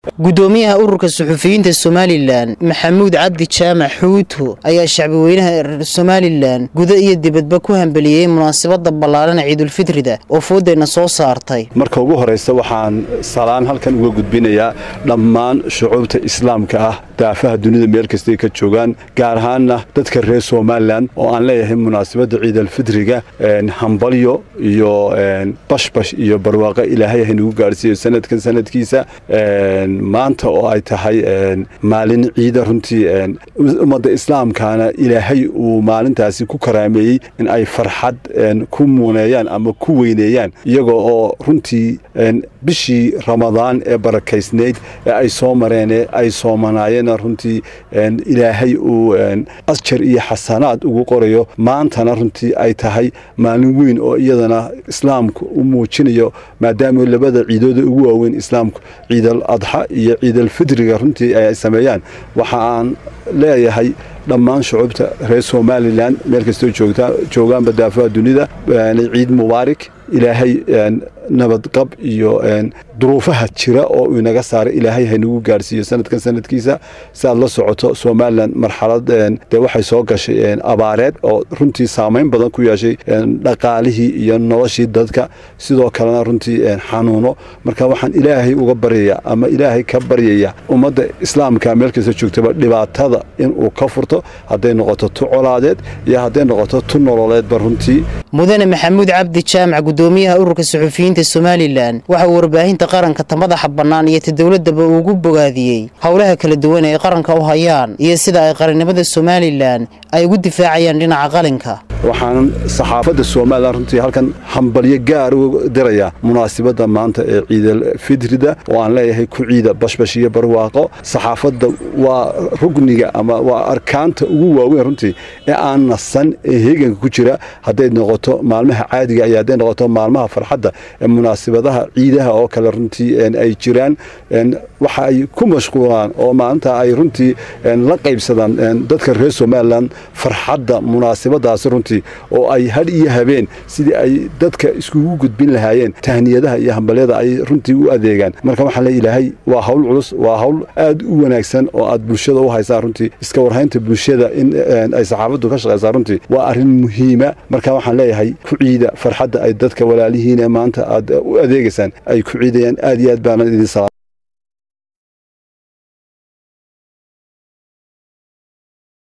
gudoomiyaha ururka suxufiyiinta somalilan maxamuud cabdi jaamac xuuto ayaa shacbiweynaha reer somalilan guda iyo dibadba ku hambeliyey munaasabada ballaaran ciidulfitrida oo foodayna soo saartay marka ugu horaysa waxaan salaan halkan uga gudbinayaa dhammaan shucuubta islaamka ah daafaha dunida meel kastay ka joogaan gaar ahaanna dadka reer somalilan oo aan leeyahay munaasabadda ciidalfitriga hambalyo iyo bashbash iyo barwaaqo ilaahay haynagu gaadhsiiyo sanadkan sanadkiisa maanta oo ay tahay maalin ciida runtii ummadda islaamkaana ilaahay uu maalintaasi ku karaameeyey in ay farxad ku muuneeyaan ama ku weyneeyaan iyagoo oo runtii bishii ramadaan ee barakaysnayd ee ay soo mareen ee ay soomanaayeen runtii ilaahay uu asjar iyo xasanaad ugu qorayo maantana runtii ay tahay maalin weyn oo iyadana islaamku u muujinayo maadaama labada ciidooda ugu waaweyn islaamku ciidal adxa iyo ciidalfidriga runtii ay sameeyaan waxa aan leeyahay dhammaan shucuubta reer somalilan meel kastoo joogaanba daafaha dunida ciid mubaarak ilaahay nabadqab iyo duruufaha jira oo uu inaga saaray ilaahay haynagu gaadhsiiyo sanadkan sanadkiisa si aad la socoto somalilan marxalad dee waxay soo gashay abaareed oo runtii saamayn badan ku yeeshay dhaqaalihii iyo noloshii dadka sidoo kalena runtii xanuuno marka waxaan ilaahay uga baryaya ama ilaahay ka baryaya ummadda islaamka meel kasta joogtaba dhibaatada inuu ka furto hadday noqoto tu colaadeed iyo hadday noqoto tu nololeedba runtii mudane maxamuud cabdi jaamac gudoomiyaha ururka suxufiyiinta somalilan waxa uu warbaahinta qaranka ta madaxa bannaan iyo ta dowladaba ugu bogaadiyey howlaha kala duwan ee ay qaranka u hayaan iyo sida ay qarannimada somalilan ay ugu difaacayaan dhinaca qalinka waxaan saxaafadda somalilan runtii halkan hambalyo gaar u dirayaa munaasibadda maanta ee ciidal fidrida oo aan leeyahay ku ciida bashbash iyo barwaaqo saxaafadda waa rugniga ama waa arkaanta ugu waaweyn runtii ee aan nasan ee heeganka ku jira hadday noqoto maalmaha caadiga iyo hadday noqoto maalmaha farxadda ee munaasibadaha ciidaha oo kale runtii ay jiraan waxa ay ku mashquulaan oo maalinta ay runtii la qaybsadaan dadka reer somalilan farxadda munaasibadaasi runtii oo ay hadh iyo habeen sidii ay dadka iskugu gudbin lahaayeen tahniyadaha iyo hambalyada ay runtii u adeegaan marka waxaan le ilaahay waa hawl culus waa hawl aad u wanaagsan oo aad bulshada u haysaan runtii iska warhaynta bulshada in ay saxaafaddu ka shaqaysaa runtii waa arrin muhiima marka waxaan leeyahay ku ciida farxadda ay dadka walaalihiin ee maanta aad u adeegaysaan ay ku ciidayaan aad iyo aad baana idin salaam